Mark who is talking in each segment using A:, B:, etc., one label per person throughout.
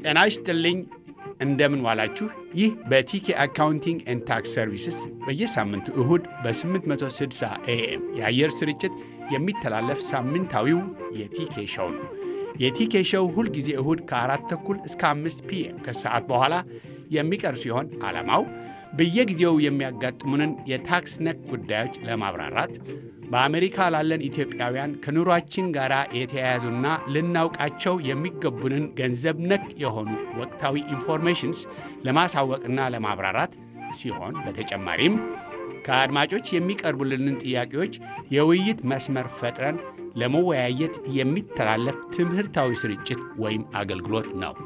A: ጤና ይስጥልኝ። እንደምን ዋላችሁ። ይህ በቲኬ አካውንቲንግ ኤንድ ታክስ ሰርቪስስ በየሳምንቱ እሁድ በ860 ኤኤም የአየር ስርጭት የሚተላለፍ ሳምንታዊው የቲኬ ሸው ነው። የቲኬ ሸው ሁልጊዜ እሁድ ከአራት ተኩል እስከ አምስት ፒኤም ከሰዓት በኋላ የሚቀርብ ሲሆን ዓላማው በየጊዜው የሚያጋጥሙንን የታክስ ነክ ጉዳዮች ለማብራራት በአሜሪካ ላለን ኢትዮጵያውያን ከኑሯችን ጋር የተያያዙና ልናውቃቸው የሚገቡንን ገንዘብ ነክ የሆኑ ወቅታዊ ኢንፎርሜሽንስ ለማሳወቅና ለማብራራት ሲሆን በተጨማሪም ከአድማጮች የሚቀርቡልንን ጥያቄዎች የውይይት መስመር ፈጥረን ለመወያየት የሚተላለፍ ትምህርታዊ ስርጭት ወይም አገልግሎት ነው።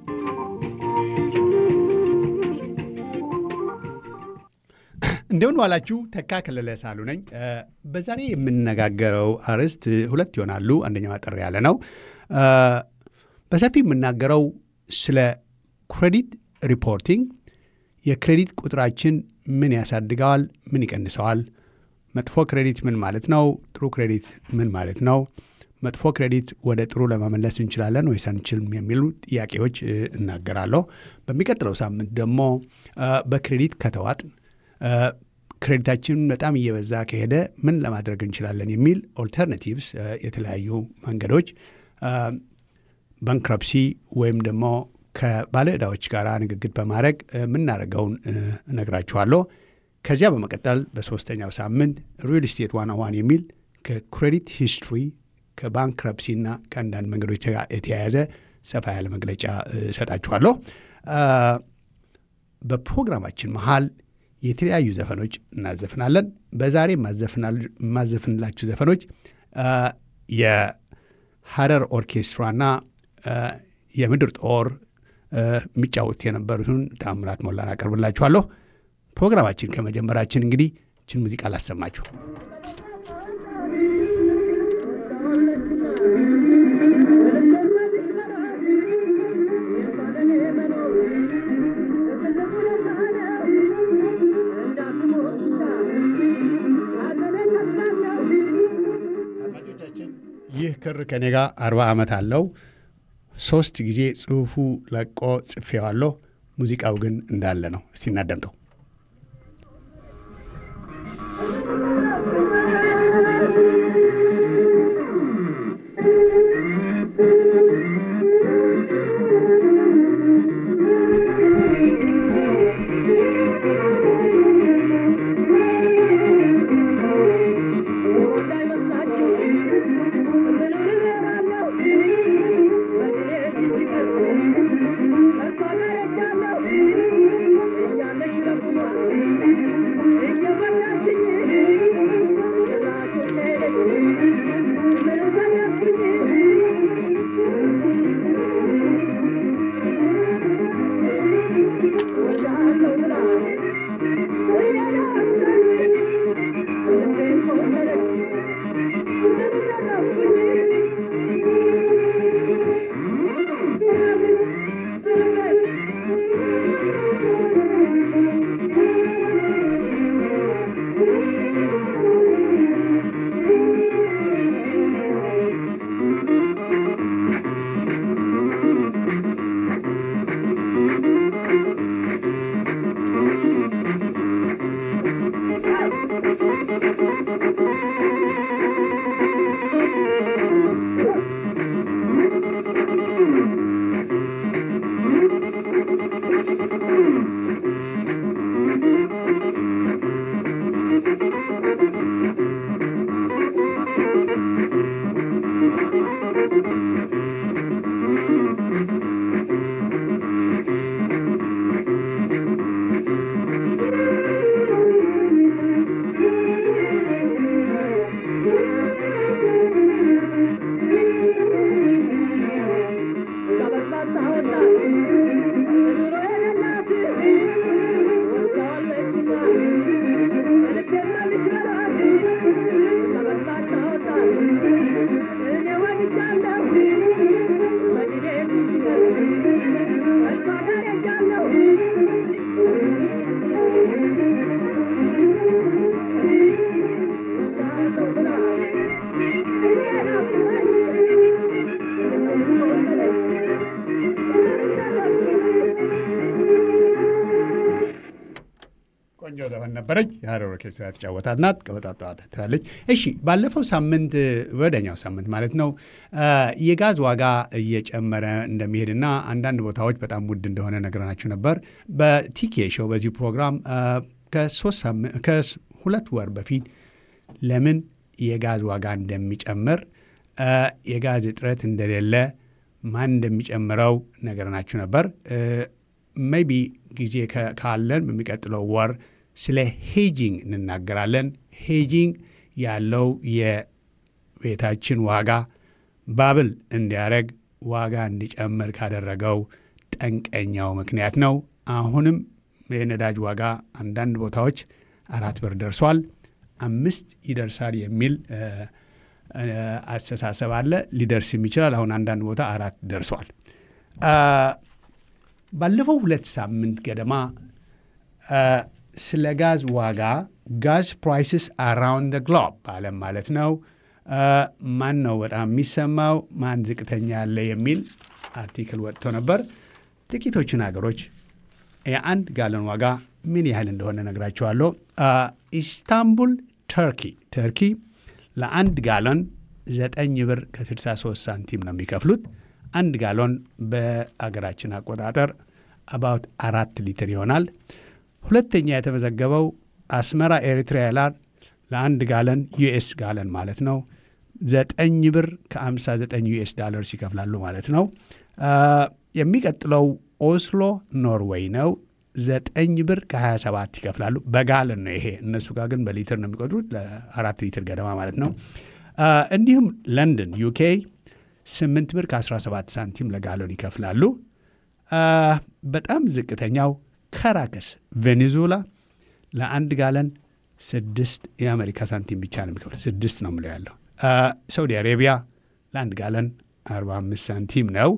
A: እንደምን ዋላችሁ። ተካ ከለለ ሳሉ ነኝ። በዛሬ የምነጋገረው አርዕስት ሁለት ይሆናሉ። አንደኛው አጠር ያለ ነው። በሰፊ የምናገረው ስለ ክሬዲት ሪፖርቲንግ፣ የክሬዲት ቁጥራችን ምን ያሳድገዋል፣ ምን ይቀንሰዋል፣ መጥፎ ክሬዲት ምን ማለት ነው፣ ጥሩ ክሬዲት ምን ማለት ነው፣ መጥፎ ክሬዲት ወደ ጥሩ ለመመለስ እንችላለን ወይስ አንችልም የሚሉ ጥያቄዎች እናገራለሁ። በሚቀጥለው ሳምንት ደግሞ በክሬዲት ከተዋጥን ክሬዲታችን በጣም እየበዛ ከሄደ ምን ለማድረግ እንችላለን የሚል ኦልተርናቲቭስ የተለያዩ መንገዶች ባንክረፕሲ ወይም ደግሞ ከባለ ዕዳዎች ጋር ንግግር በማድረግ የምናደርገውን እነግራችኋለሁ። ከዚያ በመቀጠል በሶስተኛው ሳምንት ሪል ስቴት ዋን ዋን የሚል ከክሬዲት ሂስትሪ ከባንክረፕሲና ከአንዳንድ መንገዶች ጋር የተያያዘ ሰፋ ያለ መግለጫ እሰጣችኋለሁ። በፕሮግራማችን መሃል የተለያዩ ዘፈኖች እናዘፍናለን። በዛሬ የማዘፍንላችሁ ዘፈኖች የሀረር ኦርኬስትራና የምድር ጦር የሚጫወት የነበሩትን ታምራት ሞላን አቀርብላችኋለሁ። ፕሮግራማችን ከመጀመራችን እንግዲህ ችን ሙዚቃ ላሰማችሁ። ይህ ክር ከኔ ጋር አርባ ዓመት አለው። ሶስት ጊዜ ጽሑፉ ለቆ ጽፌዋለሁ። ሙዚቃው ግን እንዳለ ነው። እስቲ እናደምጠው።
B: Thank you.
A: ቆንጆ ዘፈን ነበረች። የሀረር ኦርኬስትራ ተጫወታት ናት። ቀበጣጣ ትላለች። እሺ፣ ባለፈው ሳምንት ወደኛው ሳምንት ማለት ነው የጋዝ ዋጋ እየጨመረ እንደሚሄድና አንዳንድ ቦታዎች በጣም ውድ እንደሆነ ነግረናችሁ ነበር። በቲኬ ሾው በዚሁ ፕሮግራም ከሁለት ወር በፊት ለምን የጋዝ ዋጋ እንደሚጨምር የጋዝ እጥረት እንደሌለ ማን እንደሚጨምረው ነገርናችሁ ነበር። ሜቢ ጊዜ ካለን በሚቀጥለው ወር ስለ ሄጂንግ እንናገራለን። ሄጂንግ ያለው የቤታችን ዋጋ ባብል እንዲያደረግ ዋጋ እንዲጨምር ካደረገው ጠንቀኛው ምክንያት ነው። አሁንም የነዳጅ ዋጋ አንዳንድ ቦታዎች አራት ብር ደርሷል። አምስት ይደርሳል የሚል አስተሳሰብ አለ። ሊደርስም ይችላል። አሁን አንዳንድ ቦታ አራት ደርሷል። ባለፈው ሁለት ሳምንት ገደማ ስለ ጋዝ ዋጋ ጋዝ ፕራይስስ አራውንድ ግሎብ በዓለም ማለት ነው ማን ነው በጣም የሚሰማው ማን ዝቅተኛ ያለ የሚል አርቲክል ወጥቶ ነበር። ጥቂቶቹን ሀገሮች የአንድ ጋለን ዋጋ ምን ያህል እንደሆነ ነግራቸዋለሁ። ኢስታንቡል ተርኪ ተርኪ ለአንድ ጋሎን ዘጠኝ ብር ከ63 ሳንቲም ነው የሚከፍሉት። አንድ ጋሎን በአገራችን አቆጣጠር አባውት አራት ሊትር ይሆናል። ሁለተኛ የተመዘገበው አስመራ ኤሪትሪያ ላር ለአንድ ጋለን ዩኤስ ጋለን ማለት ነው ዘጠኝ ብር ከ59 ዩኤስ ዳለርስ ይከፍላሉ ማለት ነው። የሚቀጥለው ኦስሎ ኖርዌይ ነው። ዘጠኝ ብር ከ27 ይከፍላሉ። በጋለን ነው ይሄ። እነሱ ጋር ግን በሊትር ነው የሚቆጥሩት፣ ለአራት ሊትር ገደማ ማለት ነው። እንዲሁም ለንደን ዩኬ 8 ብር ከ17 ሳንቲም ለጋሎን ይከፍላሉ። በጣም ዝቅተኛው ከራከስ ቬኔዙዌላ ለአንድ ጋለን ስድስት የአሜሪካ ሳንቲም ብቻ ነው የሚከፍለው። ስድስት ነው ምለው ያለው። ሳውዲ አሬቢያ ለአንድ ጋለን 45 ሳንቲም ነው።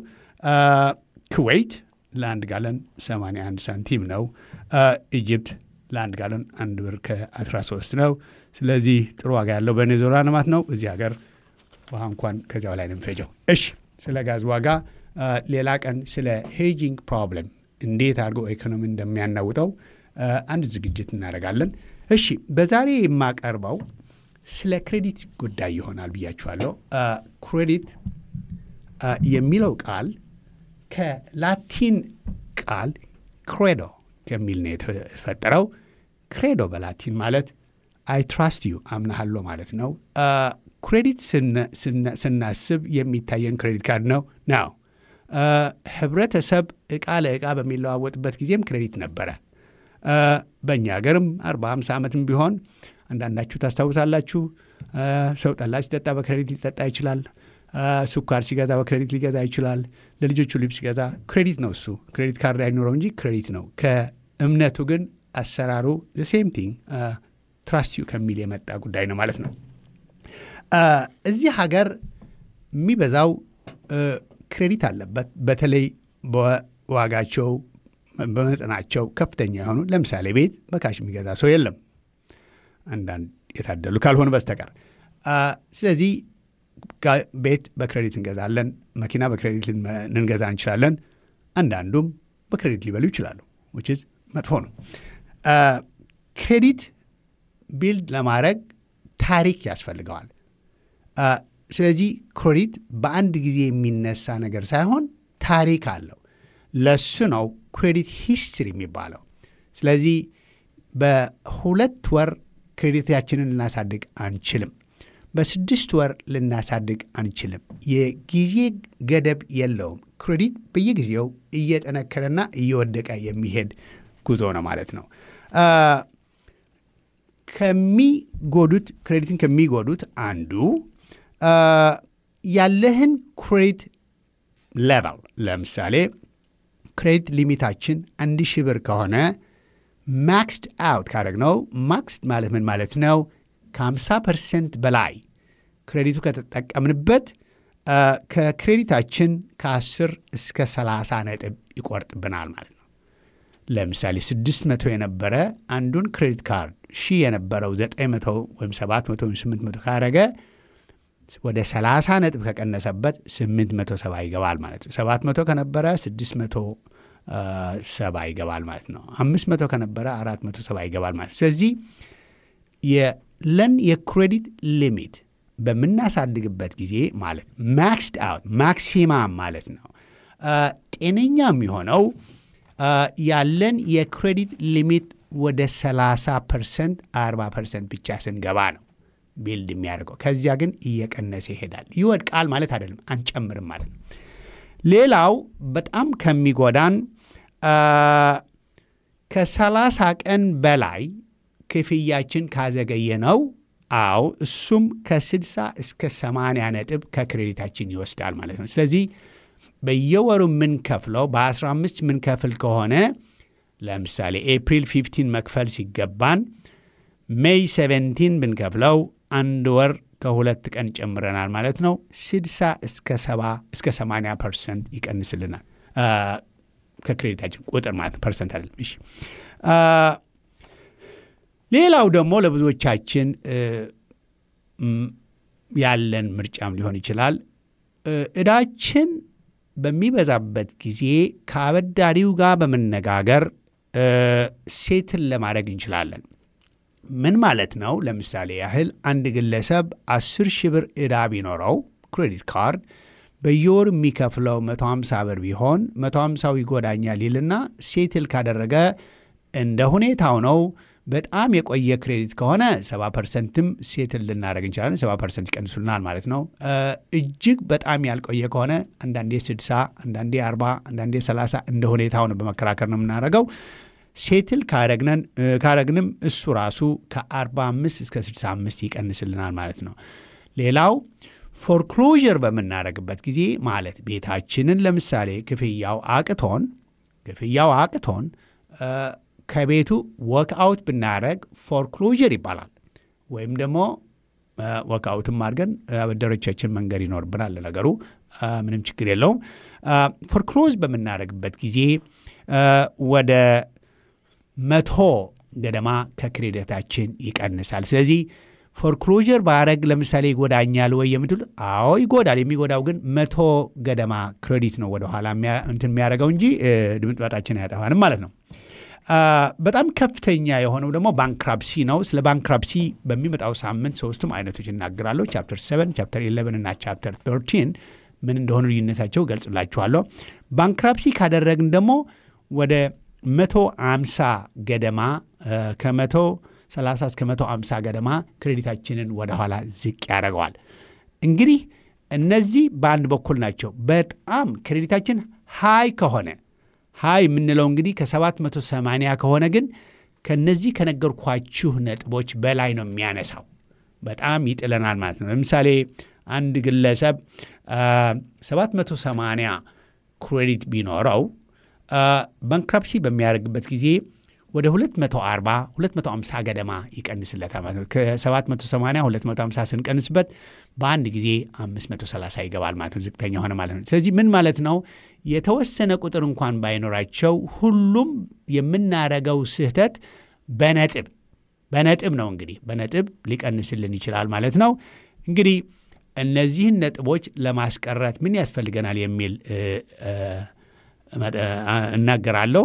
A: ኩዌይት ለአንድ ጋለን 81 ሳንቲም ነው። ኢጅፕት ለአንድ ጋለን አንድ ብር ከ13 ነው። ስለዚህ ጥሩ ዋጋ ያለው ቬኔዙዌላ ልማት ነው። እዚህ ሀገር ውሃ እንኳን ከዚያው ላይ ነው የሚፈጀው። እሺ፣ ስለ ጋዝ ዋጋ ሌላ ቀን ስለ ሄጂንግ ፕሮብለም እንዴት አድርገው ኢኮኖሚ እንደሚያናውጠው አንድ ዝግጅት እናደርጋለን። እሺ፣ በዛሬ የማቀርበው ስለ ክሬዲት ጉዳይ ይሆናል ብያችኋለሁ። ክሬዲት የሚለው ቃል ከላቲን ቃል ክሬዶ ከሚል ነው የተፈጠረው። ክሬዶ በላቲን ማለት አይ ትራስት ዩ አምናሃሎ ማለት ነው። ክሬዲት ስናስብ የሚታየን ክሬዲት ካርድ ነው ነው። ህብረተሰብ እቃ ለእቃ በሚለዋወጥበት ጊዜም ክሬዲት ነበረ። በእኛ ሀገርም አርባ ሃምሳ ዓመትም ቢሆን አንዳንዳችሁ ታስታውሳላችሁ። ሰው ጠላ ሲጠጣ በክሬዲት ሊጠጣ ይችላል። ስኳር ሲገዛ በክሬዲት ሊገዛ ይችላል። ለልጆቹ ልብስ ሲገዛ ክሬዲት ነው እሱ። ክሬዲት ካርድ አይኖረው እንጂ ክሬዲት ነው። ከእምነቱ ግን አሰራሩ ሴም ቲንግ ትራስት ዩ ከሚል የመጣ ጉዳይ ነው ማለት ነው። እዚህ ሀገር የሚበዛው ክሬዲት አለበት። በተለይ በዋጋቸው በመጠናቸው ከፍተኛ የሆኑ ለምሳሌ ቤት በካሽ የሚገዛ ሰው የለም፣ አንዳንድ የታደሉ ካልሆኑ በስተቀር። ስለዚህ ቤት በክሬዲት እንገዛለን፣ መኪና በክሬዲት ልንገዛ እንችላለን። አንዳንዱም በክሬዲት ሊበሉ ይችላሉ፣ which is መጥፎ ነው። ክሬዲት ቢልድ ለማድረግ ታሪክ ያስፈልገዋል። ስለዚህ ክሬዲት በአንድ ጊዜ የሚነሳ ነገር ሳይሆን ታሪክ አለው። ለሱ ነው ክሬዲት ሂስትሪ የሚባለው። ስለዚህ በሁለት ወር ክሬዲታችንን ልናሳድግ አንችልም። በስድስት ወር ልናሳድግ አንችልም። የጊዜ ገደብ የለውም። ክሬዲት በየጊዜው እየጠነከረና እየወደቀ የሚሄድ ጉዞ ነው ማለት ነው። ከሚጎዱት ክሬዲትን ከሚጎዱት አንዱ ያለህን ክሬዲት ሌቨል ለምሳሌ ክሬዲት ሊሚታችን አንድ ሺህ ብር ከሆነ ማክስድ አውት ካደረግነው ማክስድ ማለት ምን ማለት ነው? ከ50 ፐርሰንት በላይ ክሬዲቱ ከተጠቀምንበት ከክሬዲታችን ከ10 እስከ 30 ነጥብ ይቆርጥብናል ማለት ነው። ለምሳሌ 600 የነበረ አንዱን ክሬዲት ካርድ ሺህ የነበረው 900 ወይም 700 ወይም 800 ካረገ ወደ 30 ነጥብ ከቀነሰበት 870 ይገባል ማለት ነው። 700 ከነበረ 600 ሰባ ይገባል ማለት ነው። አምስት መቶ ከነበረ አራት መቶ ሰባ ይገባል ማለት ነው። ስለዚህ የለን የክሬዲት ሊሚት በምናሳድግበት ጊዜ ማለት ማክስድ አውት ማክሲማም ማለት ነው። ጤነኛ የሚሆነው ያለን የክሬዲት ሊሚት ወደ 30 ፐርሰንት 40 ፐርሰንት ብቻ ስንገባ ነው ቢልድ የሚያደርገው። ከዚያ ግን እየቀነሰ ይሄዳል። ይወድቃል ማለት አይደለም፣ አንጨምርም ማለት ነው። ሌላው በጣም ከሚጎዳን ከሰላሳ ቀን በላይ ክፍያችን ካዘገየ ነው። አዎ እሱም ከ60 እስከ 80 ነጥብ ከክሬዲታችን ይወስዳል ማለት ነው። ስለዚህ በየወሩ የምንከፍለው በ15 የምንከፍል ከሆነ ለምሳሌ ኤፕሪል 15 መክፈል ሲገባን ሜይ 17 ብንከፍለው አንድ ወር ከሁለት ቀን ጨምረናል ማለት ነው። 60 እስከ 70 እስከ 80 ፐርሰንት ይቀንስልናል ከክሬዲታችን ቁጥር ማለት ነው። ፐርሰንት አይደለም። እሺ ሌላው ደግሞ ለብዙዎቻችን ያለን ምርጫም ሊሆን ይችላል። እዳችን በሚበዛበት ጊዜ ከአበዳሪው ጋር በመነጋገር ሴትን ለማድረግ እንችላለን። ምን ማለት ነው? ለምሳሌ ያህል አንድ ግለሰብ አስር ሺህ ብር ዕዳ ቢኖረው ክሬዲት ካርድ በየወር የሚከፍለው 150 ብር ቢሆን 150ው ይጎዳኛል ይልና ሴትል ካደረገ እንደ ሁኔታው ነው። በጣም የቆየ ክሬዲት ከሆነ 70 ፐርሰንትም ሴትል ልናደረግ እንችላለን። 70 ፐርሰንት ይቀንሱልናል ማለት ነው። እጅግ በጣም ያልቆየ ከሆነ አንዳንዴ 60፣ አንዳንዴ 40፣ አንዳንዴ 30 እንደ ሁኔታው ነው በመከራከር ነው የምናደርገው። ሴትል ካረግንም እሱ ራሱ ከ45 እስከ 65 ይቀንስልናል ማለት ነው። ሌላው ፎርክሎዥር በምናደርግበት ጊዜ ማለት ቤታችንን ለምሳሌ ክፍያው አቅቶን ክፍያው አቅቶን ከቤቱ ወክአውት ብናደረግ ፎርክሎዥር ይባላል። ወይም ደግሞ ወክአውትም አድርገን አበዳሪዎቻችን መንገድ ይኖርብናል። ለነገሩ ምንም ችግር የለውም። ፎርክሎዝ በምናደርግበት ጊዜ ወደ መቶ ገደማ ከክሬዲታችን ይቀንሳል። ስለዚህ ፎርክሎዥር ባረግ ለምሳሌ ይጎዳኛል ወይ የምትሉ፣ አዎ ይጎዳል። የሚጎዳው ግን መቶ ገደማ ክሬዲት ነው ወደኋላ እንትን የሚያደርገው እንጂ ድምጥማጣችን አያጠፋንም ማለት ነው። በጣም ከፍተኛ የሆነው ደግሞ ባንክራፕሲ ነው። ስለ ባንክራፕሲ በሚመጣው ሳምንት ሶስቱም አይነቶች እናገራለሁ። ቻፕተር 7፣ ቻፕተር 11 እና ቻፕተር 13 ምን እንደሆኑ ልዩነታቸው ገልጽላችኋለሁ። ባንክራፕሲ ካደረግን ደግሞ ወደ መቶ አምሳ ገደማ ከመቶ 30 እስከ መቶ አምሳ ገደማ ክሬዲታችንን ወደኋላ ዝቅ ያደርገዋል። እንግዲህ እነዚህ በአንድ በኩል ናቸው። በጣም ክሬዲታችን ሃይ ከሆነ ሃይ የምንለው እንግዲህ ከ780 ከሆነ ግን ከነዚህ ከነገርኳችሁ ነጥቦች በላይ ነው የሚያነሳው። በጣም ይጥለናል ማለት ነው። ለምሳሌ አንድ ግለሰብ 780 ክሬዲት ቢኖረው ባንክራፕሲ በሚያደርግበት ጊዜ ወደ 240 250 ገደማ ይቀንስለታል ማለት ነው። ከ780 250 ስንቀንስበት በአንድ ጊዜ 530 ይገባል ማለት ነው። ዝቅተኛ ሆነ ማለት ነው። ስለዚህ ምን ማለት ነው? የተወሰነ ቁጥር እንኳን ባይኖራቸው ሁሉም የምናረገው ስህተት በነጥብ በነጥብ ነው እንግዲህ በነጥብ ሊቀንስልን ይችላል ማለት ነው። እንግዲህ እነዚህን ነጥቦች ለማስቀረት ምን ያስፈልገናል የሚል እናገራለሁ።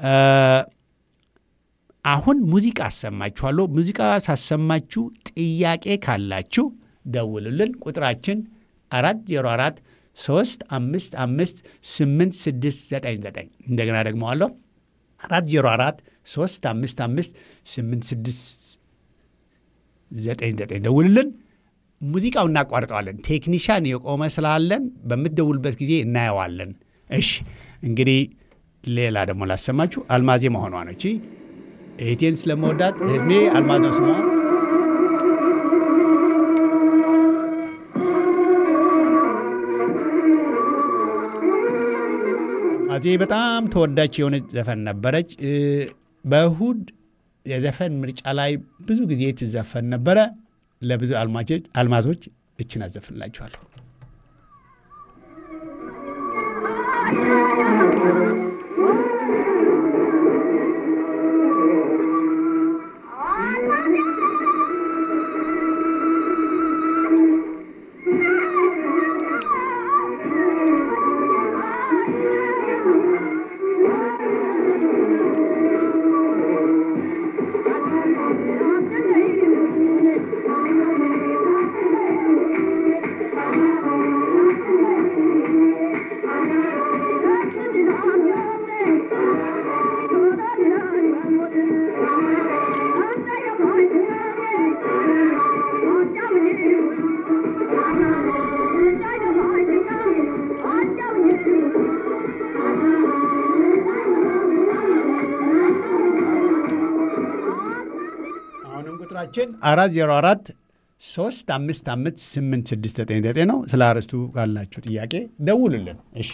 A: አሁን ሙዚቃ አሰማችኋለሁ። ሙዚቃ ሳሰማችሁ ጥያቄ ካላችሁ ደውሉልን። ቁጥራችን አራት ዜሮ አራት ሶስት አምስት አምስት ስምንት ስድስት ዘጠኝ ዘጠኝ እንደገና ደግመዋለሁ። አራት ዜሮ አራት ሶስት አምስት አምስት ስምንት ስድስት ዘጠኝ ዘጠኝ ደውሉልን። ሙዚቃው እናቋርጠዋለን። ቴክኒሻን የቆመ ስላለን በምትደውልበት ጊዜ እናየዋለን። እሺ እንግዲህ ሌላ ደግሞ ላሰማችሁ። አልማዜ መሆኗ ነች። እህቴን ስለመወዳት እድሜ አልማዝ ነው ስሟ። አዜ በጣም ተወዳጅ የሆነች ዘፈን ነበረች። በእሁድ የዘፈን ምርጫ ላይ ብዙ ጊዜ ትዘፈን ነበረ። ለብዙ አልማዞች እችን አዘፍንላችኋለሁ። ስልክ ቁጥራችን አራት ዜሮ አራት ሶስት አምስት አምስት ስምንት ስድስት ዘጠኝ ዘጠኝ ነው። ስለ አርዕስቱ ካላችሁ ጥያቄ ደውሉልን። እሺ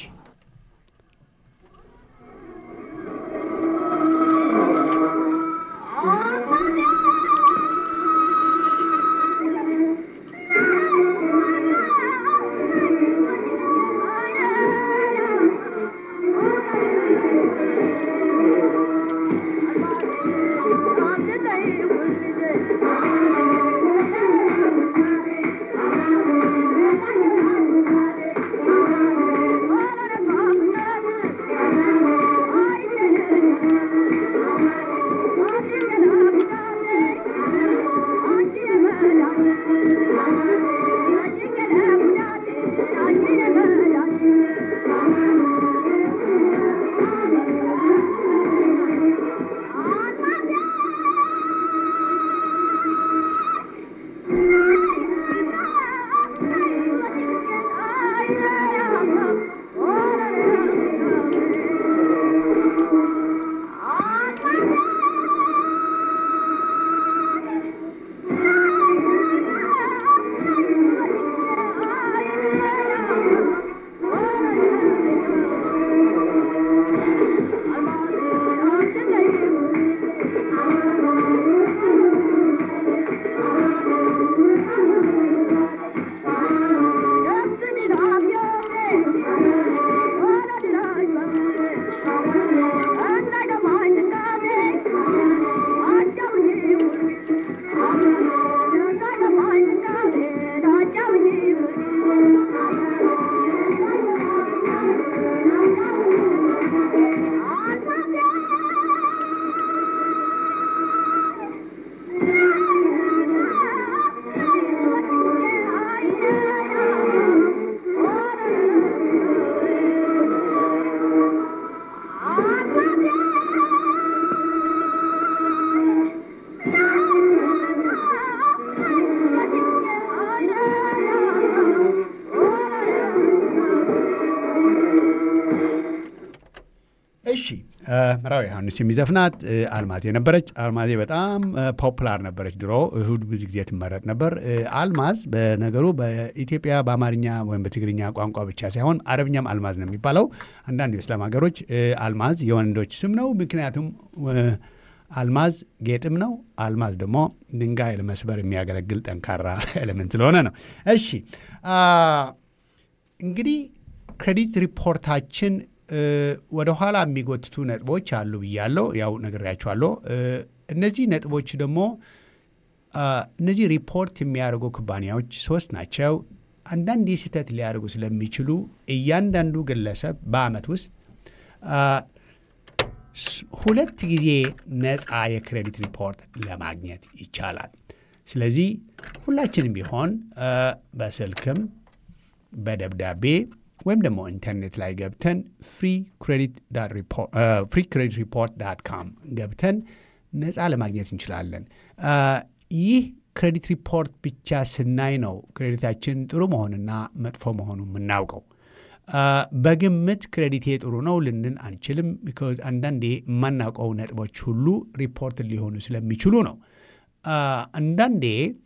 A: እሺ ምራዊ ዮሐንስ የሚዘፍናት አልማዜ ነበረች። አልማዜ በጣም ፖፑላር ነበረች ድሮ፣ እሁድ ብዙ ጊዜ ትመረጥ ነበር። አልማዝ በነገሩ በኢትዮጵያ በአማርኛ ወይም በትግርኛ ቋንቋ ብቻ ሳይሆን አረብኛም አልማዝ ነው የሚባለው። አንዳንድ የእስላም ሀገሮች አልማዝ የወንዶች ስም ነው፣ ምክንያቱም አልማዝ ጌጥም ነው። አልማዝ ደግሞ ድንጋይ ለመስበር የሚያገለግል ጠንካራ ኤሌመንት ስለሆነ ነው። እሺ እንግዲህ ክሬዲት ሪፖርታችን ወደ ኋላ የሚጎትቱ ነጥቦች አሉ ብያለሁ። ያው ነግሬያችኋለሁ። እነዚህ ነጥቦች ደግሞ እነዚህ ሪፖርት የሚያደርጉ ኩባንያዎች ሶስት ናቸው። አንዳንድ ስህተት ሊያደርጉ ስለሚችሉ እያንዳንዱ ግለሰብ በአመት ውስጥ ሁለት ጊዜ ነፃ የክሬዲት ሪፖርት ለማግኘት ይቻላል። ስለዚህ ሁላችንም ቢሆን በስልክም በደብዳቤ ወይም ደግሞ ኢንተርኔት ላይ ገብተን ፍሪ ክሬዲት ሪፖርት ዳት ካም ገብተን ነፃ ለማግኘት እንችላለን። ይህ ክሬዲት ሪፖርት ብቻ ስናይ ነው ክሬዲታችን ጥሩ መሆንና መጥፎ መሆኑ የምናውቀው። በግምት ክሬዲቴ ጥሩ ነው ልንን አንችልም። ቢኮዝ አንዳንዴ የማናውቀው ነጥቦች ሁሉ ሪፖርት ሊሆኑ ስለሚችሉ ነው። አንዳንዴ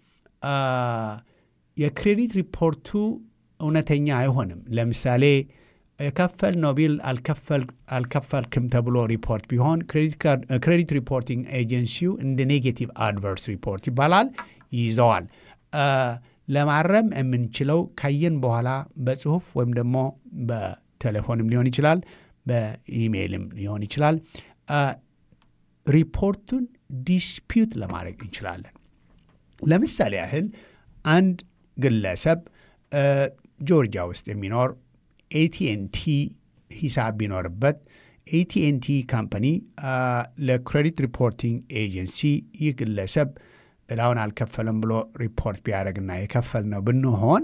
A: የክሬዲት ሪፖርቱ እውነተኛ አይሆንም። ለምሳሌ የከፈልነው ቢል አልከፈልክም ተብሎ ሪፖርት ቢሆን ክሬዲት ሪፖርቲንግ ኤጀንሲው እንደ ኔጌቲቭ አድቨርስ ሪፖርት ይባላል ይይዘዋል። ለማረም የምንችለው ካየን በኋላ በጽሁፍ ወይም ደግሞ በቴሌፎንም ሊሆን ይችላል፣ በኢሜይልም ሊሆን ይችላል። ሪፖርቱን ዲስፒዩት ለማድረግ እንችላለን። ለምሳሌ ያህል አንድ ግለሰብ ጆርጂያ ውስጥ የሚኖር ኤቲኤንቲ ሂሳብ ቢኖርበት ኤቲኤንቲ ካምፓኒ ለክሬዲት ሪፖርቲንግ ኤጀንሲ ይህ ግለሰብ እዳውን አልከፈለም ብሎ ሪፖርት ቢያደርግና የከፈል ነው ብንሆን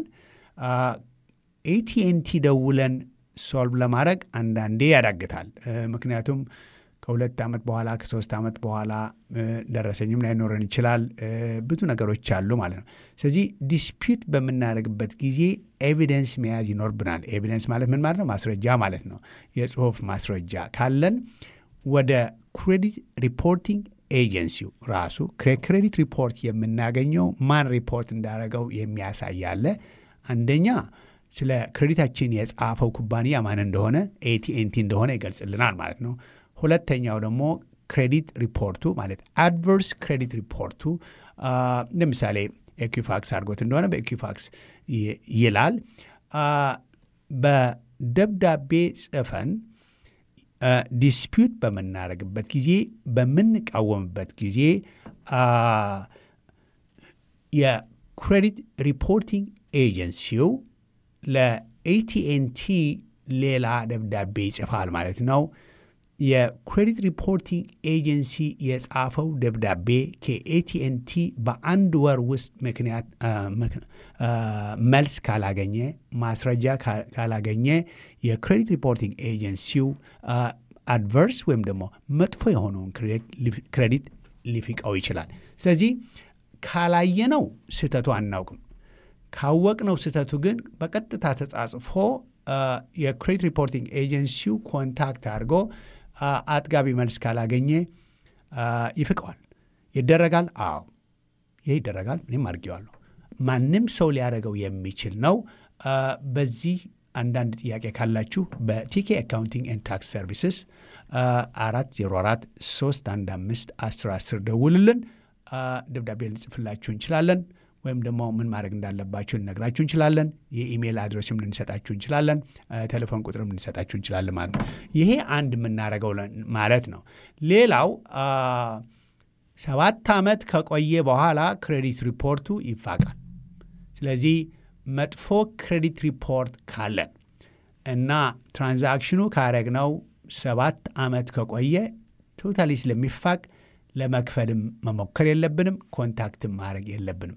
A: ኤቲኤንቲ ደውለን ሶልቭ ለማድረግ አንዳንዴ ያዳግታል። ምክንያቱም ከሁለት ዓመት በኋላ ከሶስት ዓመት በኋላ ደረሰኝም ላይኖረን ይችላል። ብዙ ነገሮች አሉ ማለት ነው። ስለዚህ ዲስፒዩት በምናደርግበት ጊዜ ኤቪደንስ መያዝ ይኖርብናል። ኤቪደንስ ማለት ምን ማለት ነው? ማስረጃ ማለት ነው። የጽሁፍ ማስረጃ ካለን ወደ ክሬዲት ሪፖርቲንግ ኤጀንሲው ራሱ ክሬዲት ሪፖርት የምናገኘው ማን ሪፖርት እንዳደረገው የሚያሳይ አለ። አንደኛ ስለ ክሬዲታችን የጻፈው ኩባንያ ማን እንደሆነ ኤቲኤንቲ እንደሆነ ይገልጽልናል ማለት ነው። ሁለተኛው ደግሞ ክሬዲት ሪፖርቱ ማለት አድቨርስ ክሬዲት ሪፖርቱ ለምሳሌ ኤኪፋክስ አድርጎት እንደሆነ በኤኪፋክስ ይላል። በደብዳቤ ጽፈን ዲስፒዩት በምናደርግበት ጊዜ በምንቃወምበት ጊዜ የክሬዲት ሪፖርቲንግ ኤጀንሲው ለኤቲኤንቲ ሌላ ደብዳቤ ይጽፋል ማለት ነው። የክሬዲት ሪፖርቲንግ ኤጀንሲ የጻፈው ደብዳቤ ከኤቲኤንቲ በአንድ ወር ውስጥ ምክንያት መልስ ካላገኘ ማስረጃ ካላገኘ የክሬዲት ሪፖርቲንግ ኤጀንሲው አድቨርስ ወይም ደግሞ መጥፎ የሆነውን ክሬዲት ሊፍቀው ይችላል። ስለዚህ ካላየነው ስህተቱ አናውቅም። ካወቅነው ስህተቱ ግን በቀጥታ ተጻጽፎ የክሬዲት ሪፖርቲንግ ኤጀንሲው ኮንታክት አድርጎ አጥጋቢ መልስ ካላገኘ ይፍቀዋል። ይደረጋል? አዎ ይህ ይደረጋል። እኔም አድርጌዋለሁ። ማንም ሰው ሊያደርገው የሚችል ነው። በዚህ አንዳንድ ጥያቄ ካላችሁ በቲኬ አካውንቲንግ ኤንድ ታክስ ሰርቪስስ አራት ዜሮ አራት ሶስት አንድ አምስት አስር አስር ደውልልን። ደብዳቤ ልንጽፍላችሁ እንችላለን ወይም ደግሞ ምን ማድረግ እንዳለባችሁ ልነግራችሁ እንችላለን። የኢሜይል አድሬስም ልንሰጣችሁ እንችላለን። ቴሌፎን ቁጥርም ልንሰጣችሁ እንችላለን ማለት ነው። ይሄ አንድ የምናደርገው ማለት ነው። ሌላው ሰባት ዓመት ከቆየ በኋላ ክሬዲት ሪፖርቱ ይፋቃል። ስለዚህ መጥፎ ክሬዲት ሪፖርት ካለን እና ትራንዛክሽኑ ካረግነው ሰባት ዓመት ከቆየ ቶታሊ ስለሚፋቅ ለመክፈልም መሞከር የለብንም፣ ኮንታክትም ማድረግ የለብንም።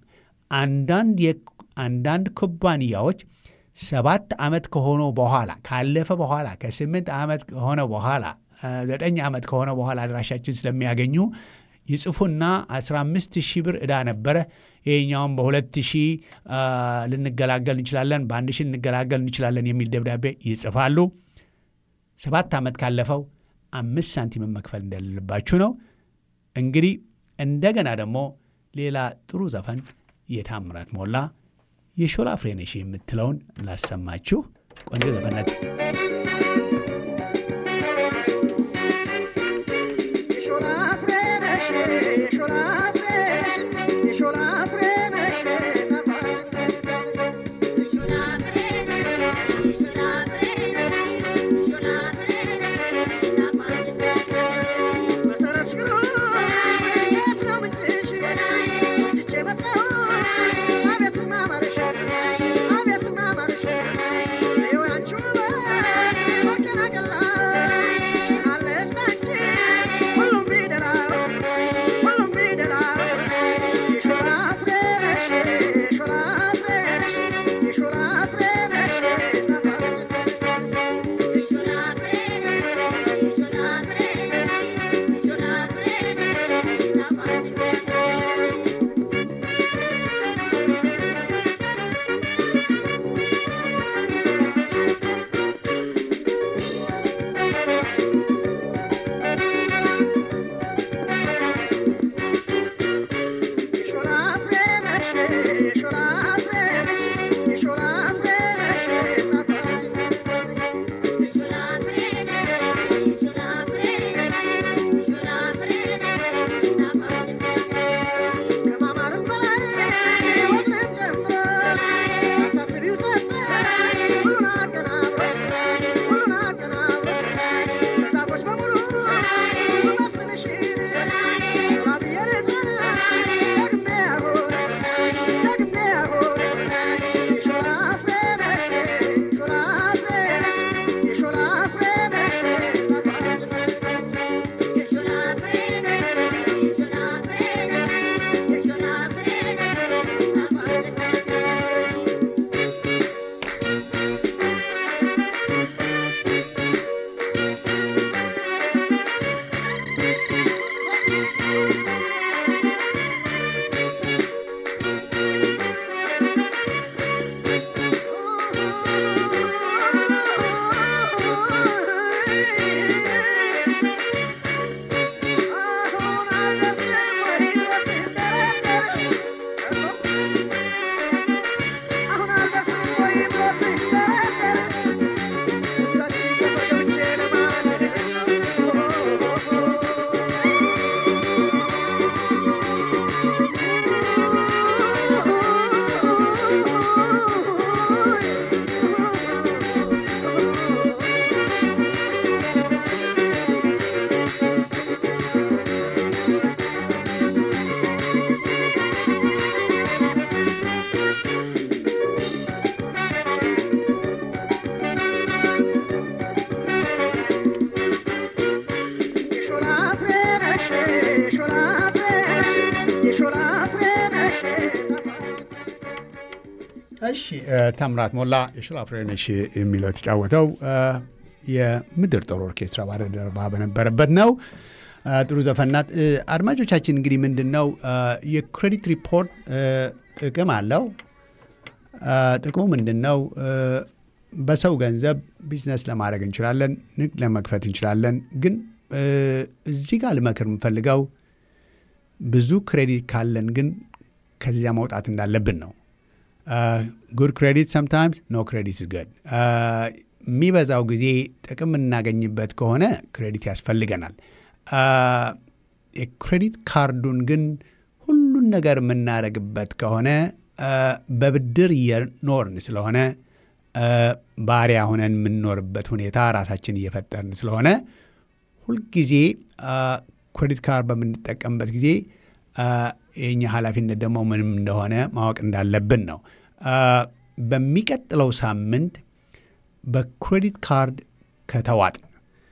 A: አንዳንድ ኩባንያዎች ሰባት ዓመት ከሆነ በኋላ ካለፈ በኋላ ከስምንት ዓመት ከሆነ በኋላ ዘጠኝ ዓመት ከሆነ በኋላ አድራሻችን ስለሚያገኙ ይጽፉና 15 ሺህ ብር ዕዳ ነበረ፣ ይሄኛውም በሁለት ሺህ ልንገላገል እንችላለን፣ በአንድ ሺህ ልንገላገል እንችላለን የሚል ደብዳቤ ይጽፋሉ። ሰባት ዓመት ካለፈው አምስት ሳንቲምን መክፈል እንደሌለባችሁ ነው። እንግዲህ እንደገና ደግሞ ሌላ ጥሩ ዘፈን የታምራት ሞላ የሾላ ፍሬነሽ የምትለውን ላሰማችሁ። ቆንጆ ዘፈነት
B: Thank you.
A: እሺ ታምራት ሞላ የሽላ ፍሬነሽ የሚለው የተጫወተው የምድር ጦር ኦርኬስትራ ባለደረባ በነበረበት ነው። ጥሩ ዘፈናት። አድማጮቻችን እንግዲህ ምንድን ነው የክሬዲት ሪፖርት ጥቅም አለው። ጥቅሙ ምንድን ነው? በሰው ገንዘብ ቢዝነስ ለማድረግ እንችላለን፣ ንግድ ለመክፈት እንችላለን። ግን እዚህ ጋር ልመክር የምፈልገው ብዙ ክሬዲት ካለን ግን ከዚያ መውጣት እንዳለብን ነው። ጉድ ክሬዲት ሰምታይምስ ኖ ክሬዲት ገድ። የሚበዛው ጊዜ ጥቅም የምናገኝበት ከሆነ ክሬዲት ያስፈልገናል። የክሬዲት ካርዱን ግን ሁሉን ነገር የምናደርግበት ከሆነ በብድር እየኖርን ስለሆነ ባሪያ ሆነን የምንኖርበት ሁኔታ ራሳችን እየፈጠርን ስለሆነ ሁልጊዜ ክሬዲት ካርድ በምንጠቀምበት ጊዜ የኛ ኃላፊነት ደግሞ ምንም እንደሆነ ማወቅ እንዳለብን ነው። በሚቀጥለው ሳምንት በክሬዲት ካርድ ከተዋጥን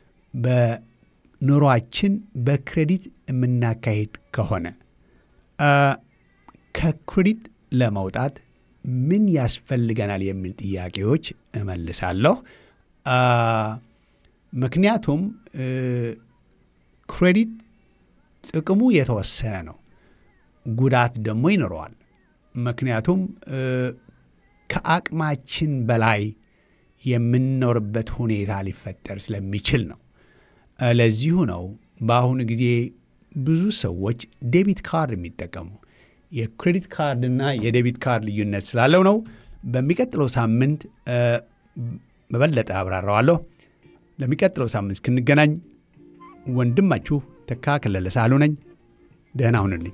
A: በኑሯችን በክሬዲት የምናካሄድ ከሆነ ከክሬዲት ለመውጣት ምን ያስፈልገናል የሚል ጥያቄዎች እመልሳለሁ። ምክንያቱም ክሬዲት ጥቅሙ የተወሰነ ነው፣ ጉዳት ደግሞ ይኖረዋል። ምክንያቱም ከአቅማችን በላይ የምንኖርበት ሁኔታ ሊፈጠር ስለሚችል ነው። ለዚሁ ነው በአሁኑ ጊዜ ብዙ ሰዎች ዴቢት ካርድ የሚጠቀሙ። የክሬዲት ካርድና የዴቢት ካርድ ልዩነት ስላለው ነው። በሚቀጥለው ሳምንት በበለጠ አብራራዋለሁ። ለሚቀጥለው ሳምንት እስክንገናኝ ወንድማችሁ ተካ ከለለ ሳህሉ ነኝ። ደህና ሁንልኝ።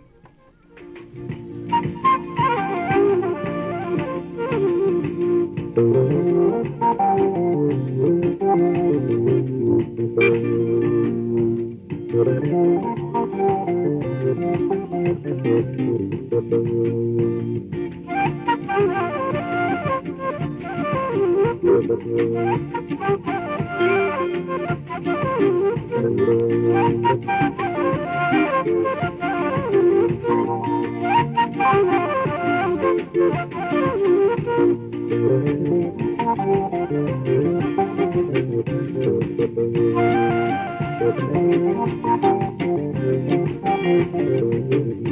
B: Thank you.